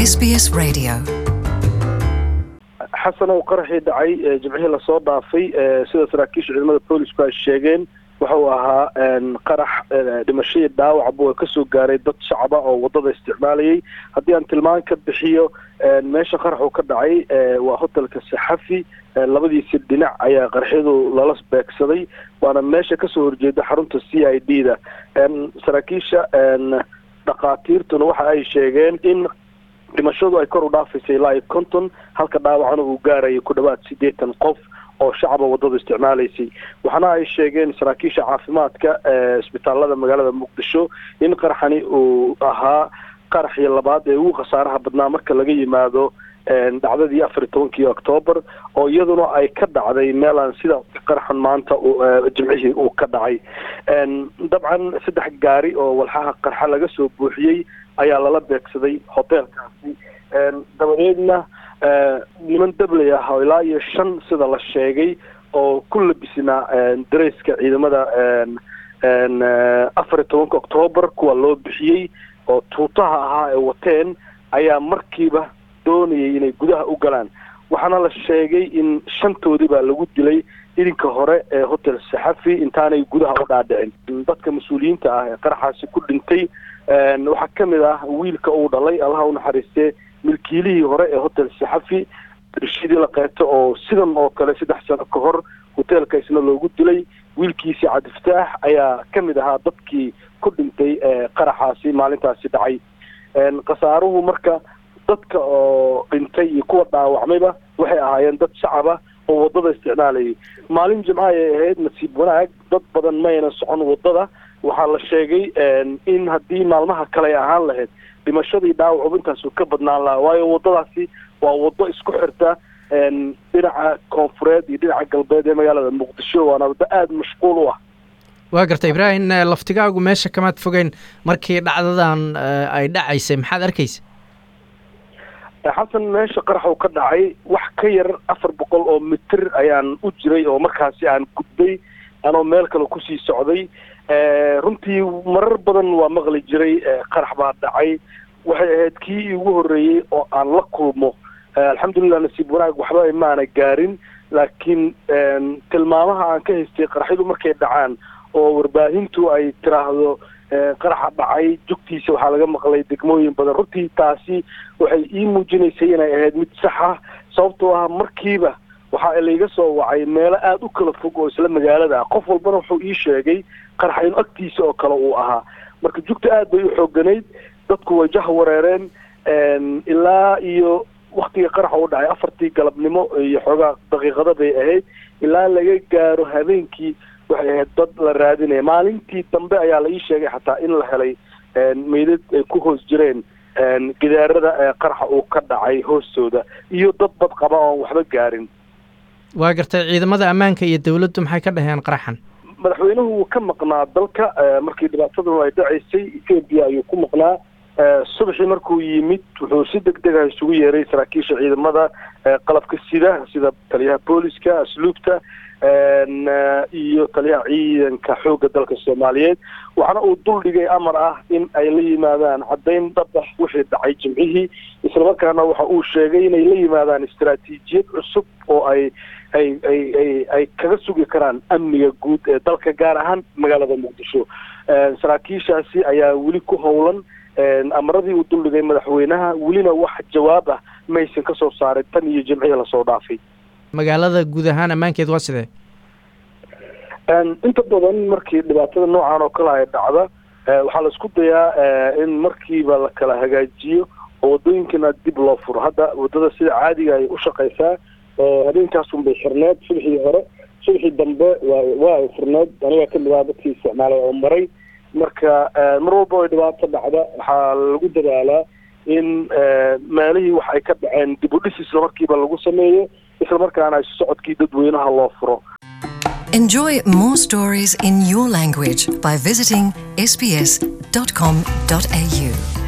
SBS Radio. xasan oo qaraxii dhacay jimcihii lasoo dhaafay sida saraakiisha ciidamada boolisku ay sheegeen waxa uu ahaa qarax dhimashadii dhaawacba oo kasoo gaaray dad shacaba oo wadada isticmaalayay haddii aan tilmaan ka bixiyo meesha qarax uu ka dhacay waa hotelka saxafi labadiisi dhinac ayaa qaraxyadu lala beegsaday waana meesha kasoo horjeeda xarunta c i d da saraakiisha dhakhaatiirtuna waxa ay sheegeen in dhimashadu ay kor u dhaafaysay ilaa iyo konton halka dhaawacna uu gaarayay ku dhawaad siddeetan qof oo shacaba wadada isticmaalaysay waxaana ay sheegeen saraakiisha caafimaadka isbitaalada magaalada muqdisho in qaraxani uu ahaa qaraxii labaad ee ugu khasaaraha badnaa marka laga yimaado dhacdadii afar iyo tobankii octoobar oo iyaduna ay ka dhacday meel aan sida qaraxan maanta jimcihii uu ka dhacay dabcan saddex gaari oo walxaha qarxa laga soo buuxiyey ayaa lala beegsaday hoteelkaasi dabadeedna niman dabley ah oo ilaa iyo shan sida la sheegay oo ku labisnaa dareyska ciidamada afar iyo tobanka octoobar kuwa loo bixiyey oo tuutaha ahaa ee wateen ayaa markiiba doonayay inay gudaha u galaan waxaana la sheegay in shantoodii baa lagu dilay idinka hore ee hotel saxafi intaanay gudaha u dhaadhicin dadka mas-uuliyiinta ah ee qaraxaasi ku dhintay waxaa ka mid ah wiilka uu dhalay allaha u naxariistee milkiilihii hore ee hotel saxafi rishidii la qeeto oo sidan oo kale saddex sano ka hor hoteelka isna loogu dilay wiilkiisii cabdifataax ayaa ka mid ahaa dadkii ku dhintay qaraxaasi maalintaasi dhacay khasaaruhu marka dadka oo dhintay iyo kuwa dhaawacmayba waxay ahaayeen dad shacaba oo wadada isticmaalayay maalin jimco ayay ahayd nasiib wanaag dad badan mayna socon wadada waxaa la sheegay in haddii maalmaha kale ay ahaan lahayd dhimashadii dhaawacuba intaasu ka badnaan lahaa waayo wadadaasi waa wado isku xirta dhinaca koonfureed iyo dhinaca galbeed ee magaalada muqdisho waana waddo aada mashquul u ah waa garta ibraahim laftigaagu meesha kamaad fogeyn markii dhacdadan ay dhacaysay maxaad arkaysa xasan meesha qarax uu ka dhacay wax ka yar afar boqol oo mitir ayaan u jiray oo markaasi aan gudbay anoo meel kale kusii socday runtii marar badan waa maqli jiray qarax baa dhacay waxay ahayd kii igu horreeyey oo aan la kulmo alxamdulilah nasiib wanaag waxba maana gaarin laakiin tilmaamaha aan ka haystay qaraxyadu markay dhacaan oo warbaahintu ay tiraahdo qaraxa dhacay jugtiisa waxaa laga maqlay degmooyin badan runtii taasi waxay ii muujinaysay inay ahayd mid sax ah sababtoo ah markiiba waxaa layga soo wacay meelo aada u kala fog oo isla magaalada ah qof walbana wuxuu ii sheegay qaraxa inu agtiisa oo kale uu ahaa marka jugta aad bay u xooganayd dadku way jah wareereen ilaa iyo waktigii qaraxa u dhacay afartii galabnimo iyo xoogaa daqiiqada bay ahayd ilaa laga gaaro habeenkii waxay ahayd dad la raadinaya maalintii dambe ayaa la ii sheegay xataa in la helay meydad ay ku hoos jireen gidaarada qaraxa uu ka dhacay hoostooda iyo dad bad qaba oon waxba gaarin waa gartay ciidamada ammaanka iyo dawladdu maxay ka dhaheen qaraxan madaxweynuhu wuu ka maqnaa dalka markii dhibaatadanu ay dhacaysay ethoobia ayuu ku maqnaa subaxii markuu yimid wuxuu si deg dega isugu yeeray saraakiisha ciidamada qalabka sida sida taliyaha booliska asluubta iyo taliyaha ciidanka xoogga dalka soomaaliyeed waxaana uu dul dhigay amar ah in ay la yimaadaan caddayn dhabax wixii dhacay jimcihii islamarkaana waxa uu sheegay inay la yimaadaan istaraatiijiyad cusub oo ay ay ay ay ay kaga sugi karaan amniga guud ee dalka gaar ahaan magaalada muqdisho saraakiishaasi ayaa weli ku howlan amaradii uu duldhigay madaxweynaha welina wax jawaab ah maysan ka soo saarin tan iyo jimcihii lasoo dhaafay magaalada guud ahaan ammaankeed waa sidee inta badan markii dhibaatada noocan oo kale ay dhacda waxaa la isku dayaa in markiiba la kala hagaajiyo oo wadooyinkana dib loo furo hadda wadada sida caadiga ay u shaqaysaa habeenkaasun bay xirneed subaxii hore subaxii dambe waa waa ay furneed anigaa kamid ah dadkii isticmaalay oo maray marka mar walba ay dhibaato dhacda waxaa lagu dadaalaa in meelihii wax ay ka dhaceen dib u dhis isla markiiba lagu sameeyo isla markaana socodkii dadweynaha loo furo Enjoy more stories in your language by visiting sbs.com.au.